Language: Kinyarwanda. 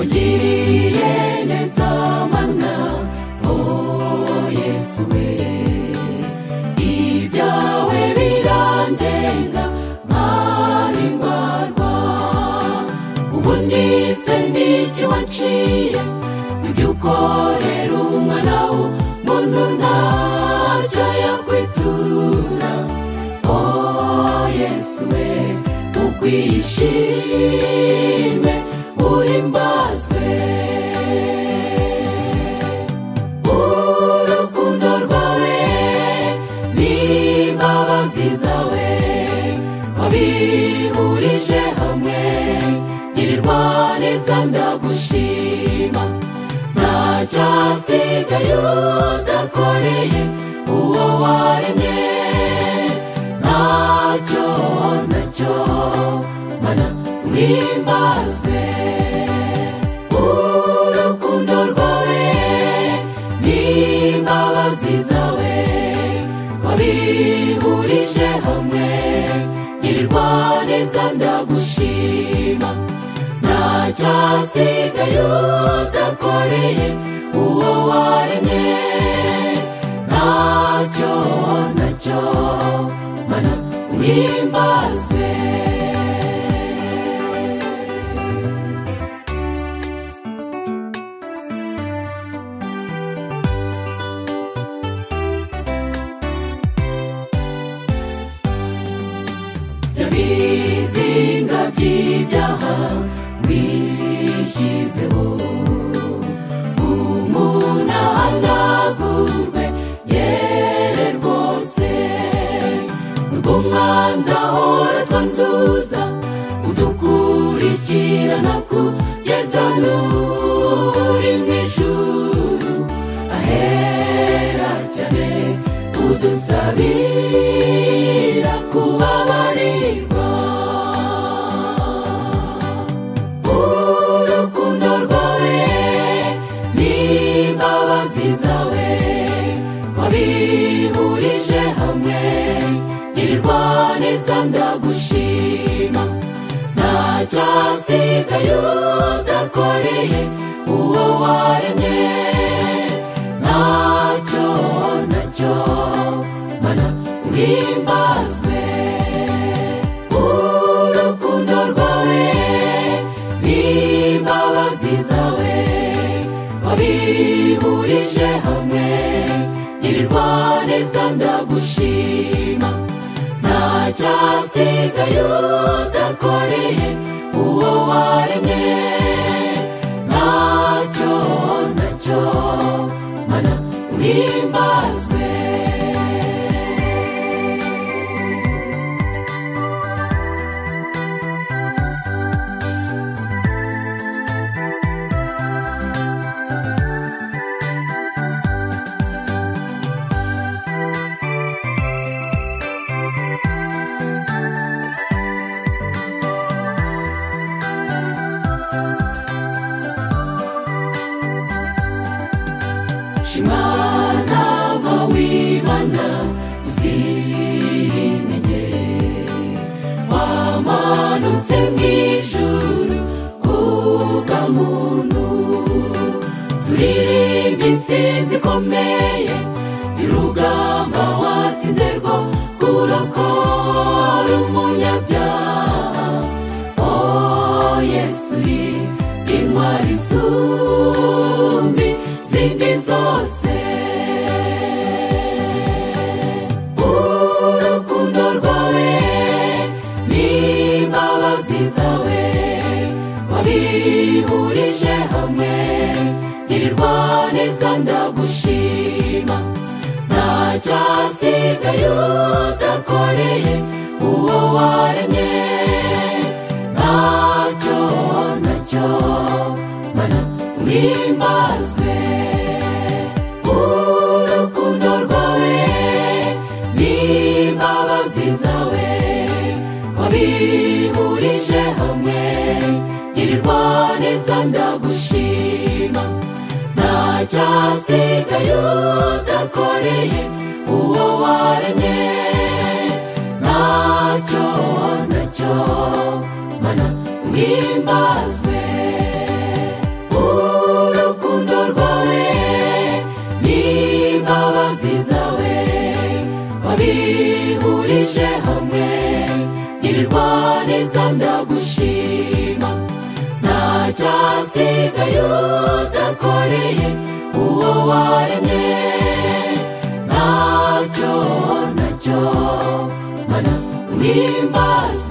utugiriye neza mana oh yesu we ibyawe birandenga ntari mbarwa ubu nize n'icyo waciye ibyo ukorera umwana w'umuntu ntacyo yakwitura oh yesu we ukwiye ishimwe uhimbazwe urukundo rwawe n'imbabazi zawe wabihurije hamwe girirwa neza ndagushima ntacyasigaye udakoreye uwo waremye ntacyo nacyo mana uhimbazwe urukundo rwawe n'imbabazi zawe wabihurije hamwe girirwa neza ndagushima ntacyasigaye udakoreye uwo waremye ntacyo nacyo mana uhimbazwe yabizinga by'ibyaha wishyizeho umuntu ahanagurwe yere rwose nubwo umwanzi ahora twanduza udukurikirana kugeza n'ubu uri mu ijuru ahera cyane udusabira kubabarirwa urukundo rwawe n'imbabazi zawe wabihurije hamwe girirwa neza ndagushima ntacyasigaye udakoreye uwo waremye ntacyo nacyo mana uhimbazwe urukundo rwawe n'imbabazi zawe wabihurije hamwe girirwa neza ndagushima ntacyasigaye udakoreye uwo waremye ntacyo nacyo mana uhimbazwe shimana mawimana uzirinenge wamanutse mu ijuru kubwa muntu turirimba intsinzi ikomeye y'urugamba watsinze rwo kurokora umunyabyaha oh yesu uri intwari isumbi zindi zose urukundo rwawe n'imbabazi zawe wabihurije hamwe girirwa neza ndagushima ntacyasigaye udakoreye uwo waremye ntacyo nacyo mana uhimbazwe urukundo rwawe n'imbabazi zawe wabihurije hamwe girirwa neza ndagushima ntacyasigaye udakoreye uwo waremye ntacyo nacyo mana uhimbazwe wihurije hamwe girirwa neza ndagushima ntacyasigaye udakoreye uwo waremye ntacyo nacyo mana uhimbaza